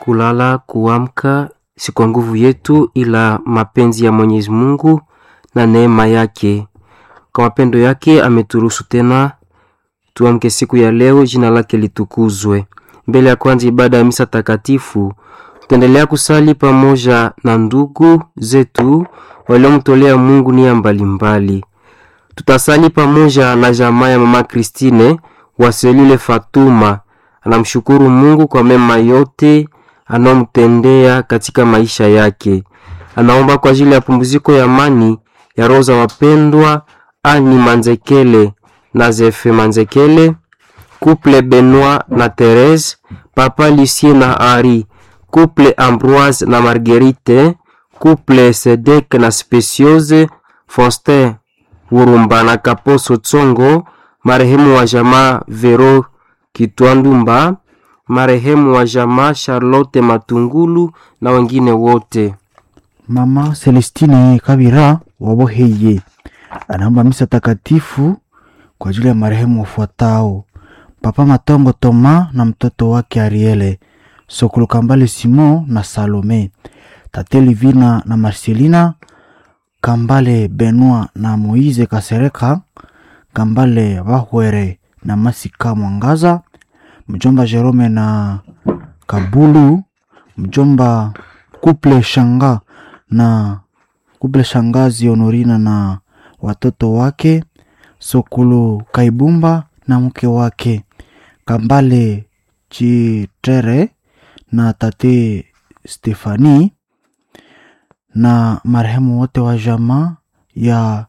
kulala, kuamka, si kwa nguvu yetu, ila mapenzi ya Mwenyezi Mungu na neema yake. Kwa mapendo yake ameturuhusu tena tuamke siku ya leo, jina lake litukuzwe. Mbele ya kwanza ibada ya misa takatifu, tutaendelea kusali pamoja na ndugu zetu waliomtolea Mungu nia mbalimbali. Tutasali pamoja na jamaa ya mama Kristine Waselile Fatuma, anamshukuru Mungu kwa mema yote anaomtendea katika maisha yake. Anaomba kwa ajili ya pumziko ya amani ya roho za wapendwa Ani Manzekele na Zefe Manzekele, couple Benoit na Therese, papa Lucien na Ari, couple Ambroise na Marguerite, couple Sedek na Speciose, Faustin Wurumba na Kaposo Tsongo, marehemu wa jamaa Vero Kitwandumba, marehemu wa jamaa Charlotte Matungulu na wengine wote. Mama Celestine Kabira waboheye anaomba misa takatifu kwa ajili ya marehemu wafuatao: Papa Matongo Toma na mtoto wake Ariele, Sokolo Kambale Simon na Salome, Tate Livina na Marcelina, Kambale Benoit na Moize Kasereka, Kambale Bahwere na Masika Mwangaza, mjomba Jerome na Kabulu, mjomba Kuple Shanga na Kuple Shangazi Honorina na watoto wake, Sokulu Kaibumba na mke wake, Kambale Chitere na tate Stefani na marehemu wote wa jamaa ya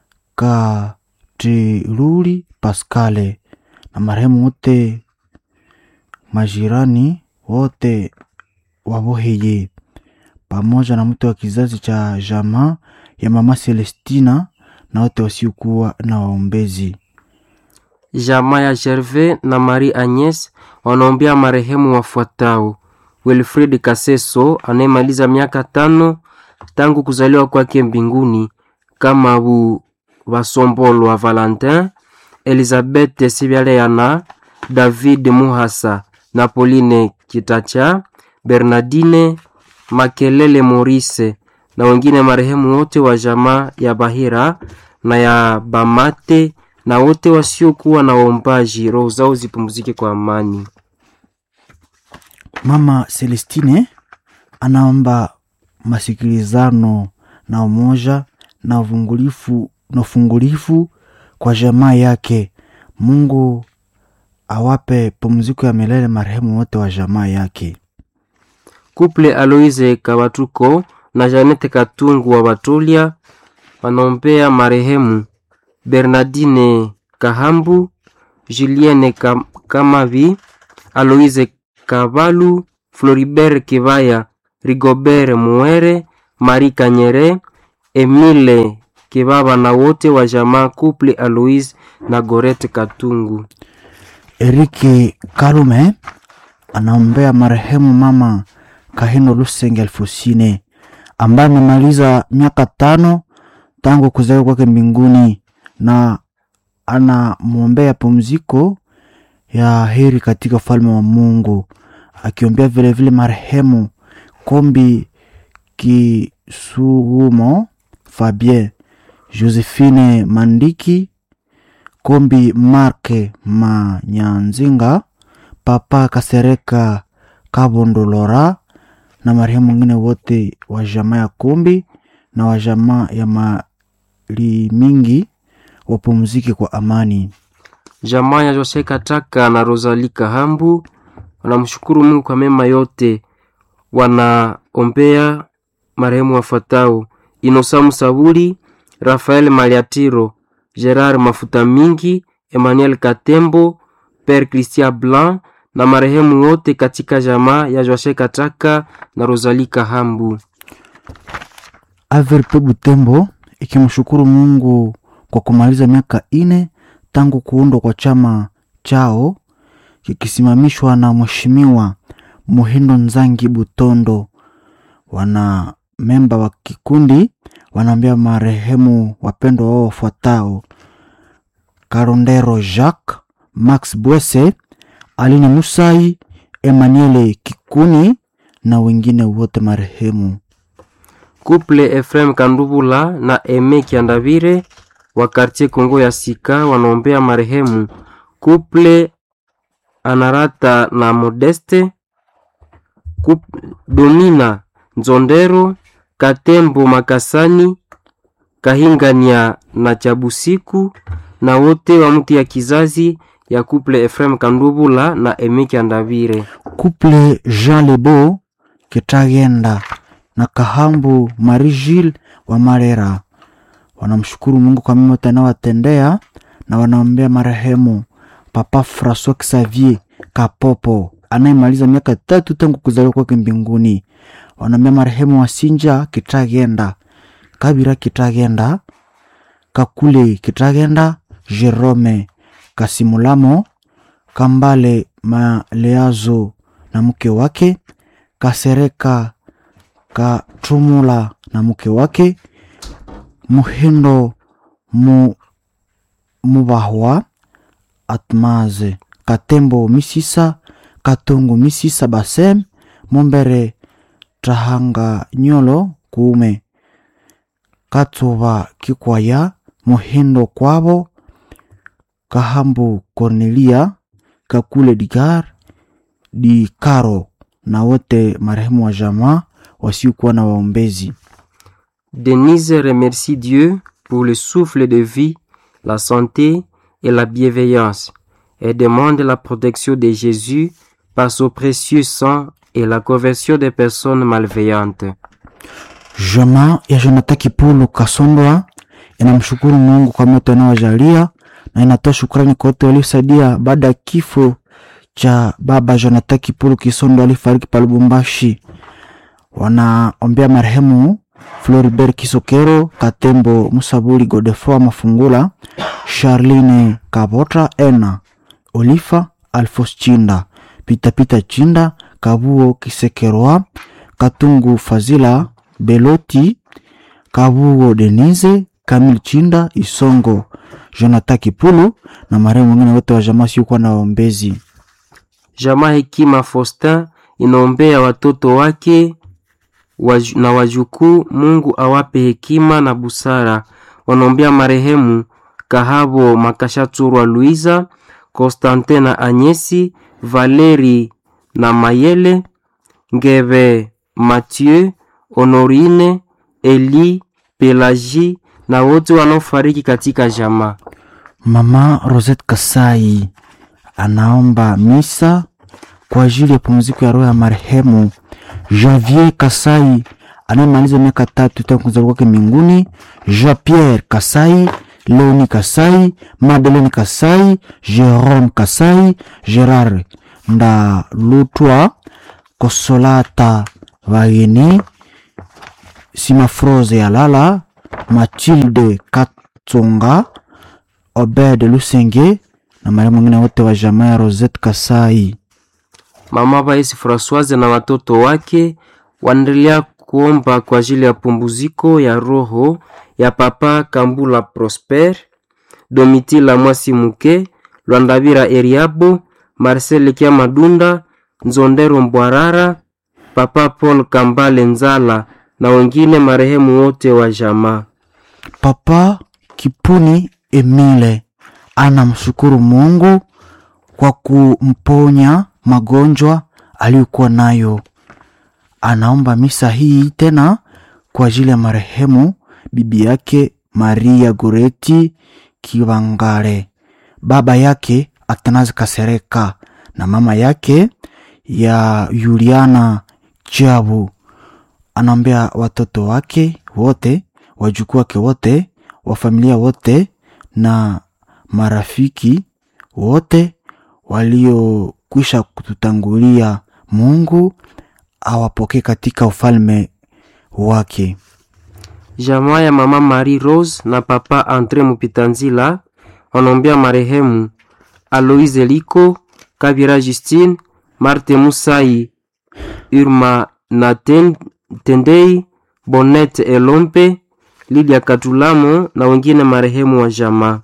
Katiruli Paskale na marehemu wote majirani wote waboheye pamoja na mtu wa kizazi cha jamaa ya mama Celestina na wote wasiokuwa na waombezi. Jamaa ya Gervais na Marie Agnes wanaombea marehemu wafuatao: Wilfrid Kaseso anayemaliza miaka tano tangu kuzaliwa kwake mbinguni, kama bu Basombolwa Valentin, Elizabeth Sibyaleana, David Muhasa na Pauline Kitacha, Bernardine Makelele Maurice na wengine marehemu wote wa jamaa ya Bahira na ya Bamate na wote wasiokuwa na waombaji, roho zao zipumzike kwa amani. Mama Celestine anaomba masikilizano na umoja na uvungulifu na ufungulifu kwa jamaa yake. Mungu awape pumziko ya milele marehemu wote wa jamaa yake. Kuple Aloise Kabatuko na Janete Katungu wa Batolia wanaombea marehemu Bernardine Kahambu, Julienne Kam Kamavi, Aloise Kavalu, Floribert Kivaya, Rigobert Muere, Marie Kanyere, Emile Kibaba na wote wa jamaa Kuple Aloise na Gorete Katungu. Erike Karume anaombea marehemu mama Kahino Lusenge Alfosine ambaye amemaliza miaka tano tangu kuzaliwa kwake mbinguni na anamwombea pumziko ya heri katika ufalme wa Mungu, akiombea vilevile marehemu Kombi Kisuhumo Fabien, Josephine Mandiki, Kombi Marke Manyanzinga, Papa Kasereka Kabondolora na marehemu mwingine wote wa jamaa ya Kombi na wa jamaa ya mali mingi wapumzike kwa amani. Jamaa ya Jose Kataka na Rosalie Kahambu wanamshukuru Mungu kwa mema yote. Wanaombea marehemu wafuatao: Inosamu Saburi, Rafael Maliatiro, Gerard Mafuta Mingi, Emmanuel Katembo, Père Christian Blanc na marehemu wote katika jamaa ya Jose Kataka na Rosalie Kahambu. Averpe Butembo ikimshukuru Mungu kwa kumaliza miaka ine tangu kuundwa kwa chama chao kikisimamishwa na Mheshimiwa Muhindo Nzangi Butondo. Wana memba wa kikundi wanaambia marehemu wapendwa wao wafuatao: Karondero Jacques, Max Bwese, Aline Musai, Emmanuel Kikuni, na wengine wote marehemu. Couple Efrem Kandubula na Eme Kiandavire wa quartier Kongo ya Sika wanaombea marehemu. Couple Anarata na Modeste. Couple Domina Nzondero, Katembo Makasani, Kahingania na Chabusiku na wote wa mtu ya kizazi ya couple Efrem Kandubula na Eme Kiandavire. Couple Jean Lebo Kitagenda na Kahambu Marie Gilles wa Marera wanamshukuru Mungu kwa mema anayowatendea na wanaombea marehemu Papa Francois Xavier Kapopo anayemaliza miaka tatu tangu kuzaliwa kwake mbinguni. Wanaombea marehemu Wasinja Kitagenda, Kabira Kitagenda, Kakule Kitagenda, Jerome Kasimulamo, Kambale Maleazo na mke wake, Kasereka Katumula na mke wake, Muhindo mu, Mubahwa Atmaze, Katembo Misisa, Katongo Misisa Basem, Mombere Tahanga Nyolo Kuume, Katsuba Kikwaya, Muhindo Kwabo, Kahambu Cornelia, Kakule Digar, Dikaro na wote marehemu wa jamaa wasiokuwa na waombezi. Denise remercie Dieu pour le souffle de vie, la santé et la bienveillance et demande la protection de Jésus par son précieux sang et la conversion des personnes malveillantes. Jamaa ya Jonathan Kipulu Kasondwa inamshukuru Mungu kwa moto anaowajalia na inatoa shukrani kwa wote waliosaidia baada ya kifo cha baba Jonathan Kipulu Kisondo alifariki pa Lubumbashi. Wanaombea marehemu Floribert Kisokero, Katembo Musabuli, Godefroid Mafungula, Charline Kabota, Ena Olifa, Alfos Chinda, Pitapita Chinda, Kabuo Kisekerwa, Katungu Fazila, Beloti, Kabuo Denise, Kamil Chinda, Isongo, Jonathan Kipulu na marehemu wengine wote wa jamaa siokuwa na waombezi. Jamaa Hekima Faustin inaombea watoto wake waju, na wajukuu, Mungu awape hekima na busara. Wanaombea marehemu Kahabo Makashaturwa Luiza, Constantin na Anyesi, Valeri na Mayele, Ngebe Mathieu, Honorine, Eli, Pelagie na wote wanaofariki katika jamaa. Mama Rosette Kasai anaomba misa kwa ajili ya pumziko ya roho ya marehemu Javier Kasai anayemaliza miaka tatu tangu kuzaliwa kwake mbinguni, Jean Pierre Kasai, Leoni Kasai, Madeleine Kasai, Jerome Kasai, Gerard Ndalutwa, Kosolata Vageni, Simafrose Yalala, Mathilde Katsonga, Obed Lusenge na marehemu wengine wote wa jamaa ya Rosette Kasai. Mama Baesi Francoise na watoto wake wanaendelea kuomba kwa ajili ya pumziko ya roho ya Papa Kambula Prosper, Domitila Mwasi Muke, Lwandavira Eriabo, Marcel Kia Madunda, Nzondero Mbwarara, Papa Paul Kambale Nzala na wengine marehemu wote wa jamaa. Papa Kipuni Emile anamshukuru Mungu kwa kumponya magonjwa aliyokuwa nayo. Anaomba misa hii tena kwa ajili ya marehemu bibi yake Maria Goreti Kibangare, baba yake Atanazi Kasereka na mama yake ya Juliana Chabu. Anaombea watoto wake wote, wajukuu wake wote, wa familia wote na marafiki wote waliokwisha kututangulia. Mungu awapokee katika ufalme wake. Jamaa ya mama Marie Rose na papa Andre Mupitanzila wanaombea marehemu Aloise Liko, Kabira Justine, Marte Musai, Irma na Ten- Tendei, Bonete Elompe, Lydia Katulamo na wengine marehemu wa jamaa.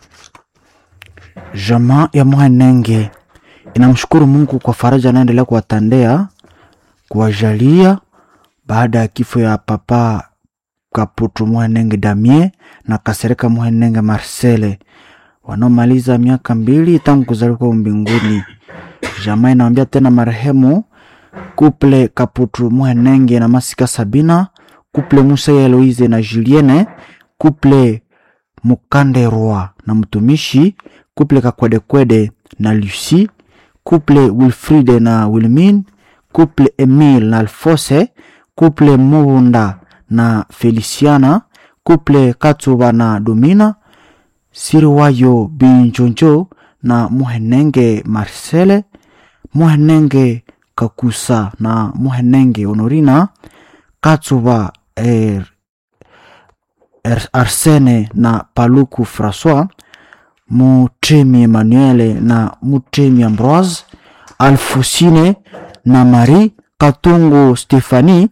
Jamaa ya Mwanenge inamshukuru Mungu kwa faraja anaendelea kuwatendea kuwajalia baada ya kifo ya papa Kaputu Muhenenge Damie na Kasereka Muhenenge Marcele wanaomaliza miaka mbili tangu kuzaliwa kwao mbinguni. Jamaa inawambia tena marehemu kuple Kaputu Muhenenge na Masika Sabina, kuple Musa ya Eloise na Julienne, kuple Mukanderwa na mtumishi, kuple Kakwedekwede na Lucie, kuple Wilfride na Wilmin, kuple Emile na Alfose, kuple Mubunda na Feliciana, kuple Katsuba na Domina, Siriwayo Binjonjo na Muhenenge Marcele, Muhenenge Kakusa na Muhenenge Honorina, Katsuba er, er, Arsene na Paluku Francois, Mutemi Emmanuele na Mutemi Ambroise, Alfosine na Marie, Katungu Stefani,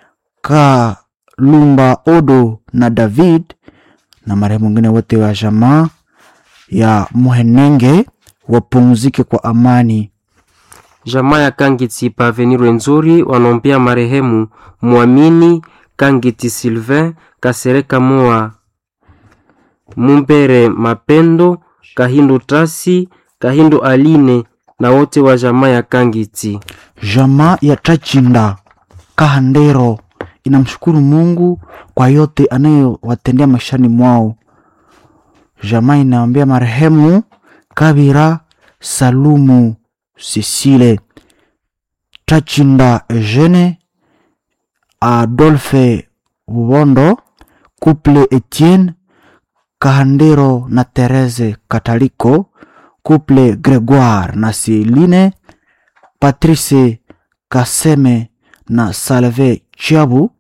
Kalumba Odo na David na marehemu wengine wote wa jamaa ya Muhenenge wapumzike kwa amani. Jamaa ya Kangiti Paveni Rwenzori wanaombea marehemu Mwamini Kangiti Sylvain Kasereka Moa Mumbere Mapendo Kahindu Tasi Kahindu Aline na wote wa jamaa ya Kangiti. Jamaa ya Tachinda Kahandero inamshukuru Mungu kwa yote anayowatendea maishani mwao. Jamaa inaombea marehemu Kabira Salumu Sisile Tachinda Eugene Adolphe Bubondo Couple Etienne Kahandero na Therese Kataliko Couple Gregoire na Celine Patrice Kaseme na Salve Chiabu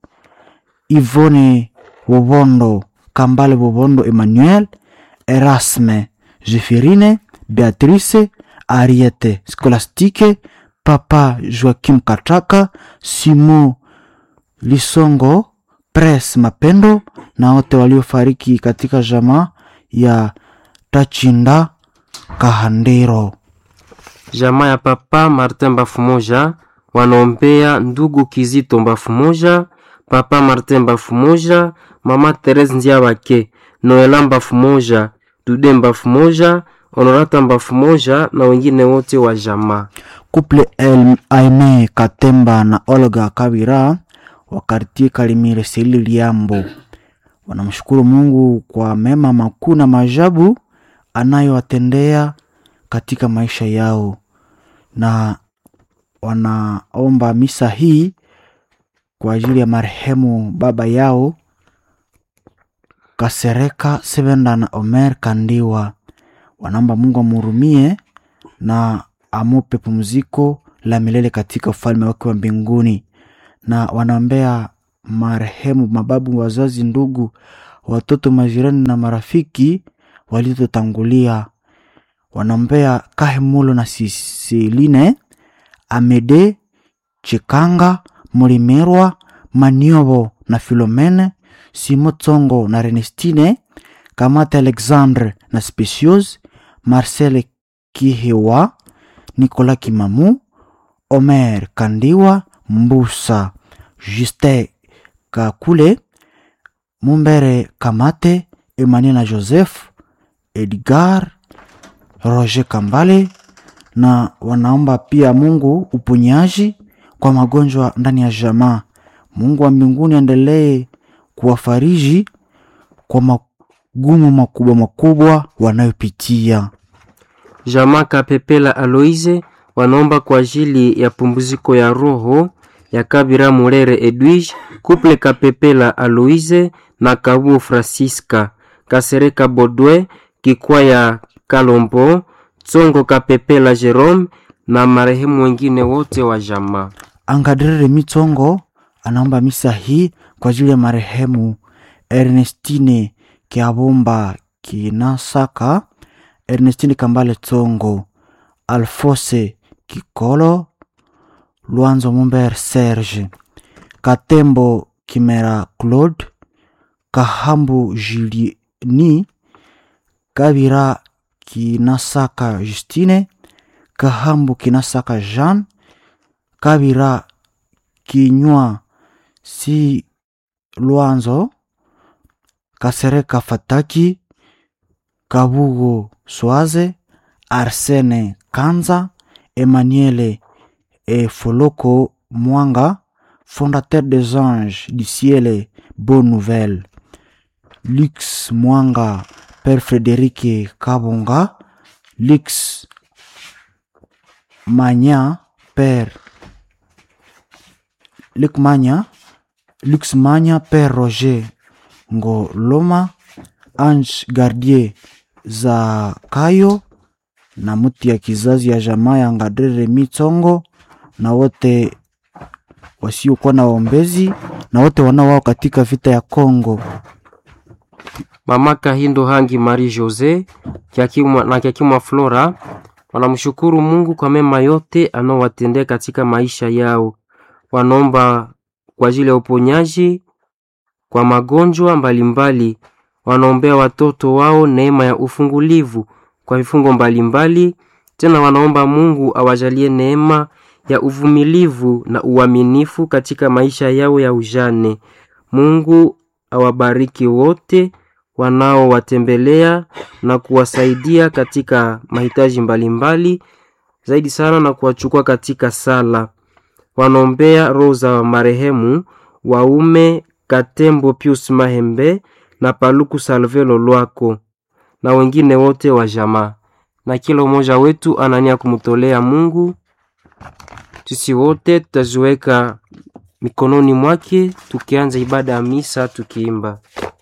Ivone Bobondo Kambale Bobondo Emmanuel Erasme Zefirine Beatrice Ariete Scolastique Papa Joaquim Kataka Simon Lisongo Pres Mapendo na wote waliofariki katika jamaa ya Tachinda Kahandero. Jamaa ya papa Martin Bafumoja wanaombea ndugu Kizito Bafumoja, papa Martin Bafumoja, mama Therese Ndiabake, Noela Bafumoja, Dude Bafumoja, Honorata Bafumoja na wengine wote wa jamaa. Couple El Aime Katemba na Olga Kabira wa kartie Kalimire Seli Liambo wanamshukuru Mungu kwa mema makuu na maajabu anayowatendea katika maisha yao, na wanaomba misa hii kwa ajili ya marehemu baba yao Kasereka Sevenda na Omer Kandiwa. Wanaomba Mungu amhurumie na amupe pumziko la milele katika ufalme wake wa mbinguni, na wanaombea marehemu mababu, wazazi, ndugu, watoto, majirani na marafiki waliotangulia. Wanaombea Kahemulo na Sisiline Amede Chikanga Mulimerwa Maniobo na Filomene Simo Tsongo na Renestine Kamata Alexandre na Speciose Marcel Kihewa Nicolas Kimamu Omer Kandiwa Mbusa Justin Kakule Mumbere Kamate Emmanuel na Joseph Edgar Roger Kambale na wanaomba pia Mungu uponyaji kwa magonjwa ndani ya jamaa. Mungu wa mbinguni aendelee kuwafariji kwa magumu makubwa makubwa wanayopitia. Jamaa Kapepela Aloise wanaomba kwa ajili ya pumziko ya roho ya Kabira Murere Edwige, Couple Kapepela Aloise na Kabuo Francisca, Kasereka Bodwe, Kikwaya Kalombo, Tsongo Kapepela Jerome na marehemu wengine wote wa jamaa. Angadrere Mitongo anaomba misa hii kwa ajili ya marehemu Ernestine Kiabomba Kinasaka, Ernestine Kambale Tsongo, Alfose Kikolo, Lwanzo Mumber Serge, Katembo Kimera Claude, Kahambu Julieni, Kabira Kinasaka Justine, Kahambu Kinasaka Jean, Kabira Kinywa si Lwanzo Kasereka Fataki Kabugo Swaze Arsene Kanza Emmanuel et Foloko Mwanga fondateur des anges du ciel bonne nouvelle Lux Mwanga Père Frédéric Kabonga Lux Manya Père Luc Manya Lux Manya Père Roger Ngoloma Ange Gardier Zakayo na mtu ya kizazi ya jamaa ya Ngadrere Mitsongo na wote wasiokuwa na waombezi na wote wanaowao katika vita ya Kongo. Mama Kahindo Hangi Marie Jose Kiakimwa, na Kiakimwa Flora wanamshukuru Mungu kwa mema yote anaowatendea katika maisha yao. Wanaomba kwa ajili ya uponyaji kwa magonjwa mbalimbali. Wanaombea watoto wao neema ya ufungulivu kwa vifungo mbalimbali. Tena wanaomba Mungu awajalie neema ya uvumilivu na uaminifu katika maisha yao ya ujane. Mungu awabariki wote wanaowatembelea na kuwasaidia katika mahitaji mbalimbali, zaidi sana na kuwachukua katika sala. Wanaombea roho za marehemu waume Katembo Pius Mahembe na Paluku Salve Lolwako na wengine wote wa jamaa, na kila mmoja wetu anania kumtolea Mungu. Sisi wote tutaziweka mikononi mwake tukianza ibada ya misa tukiimba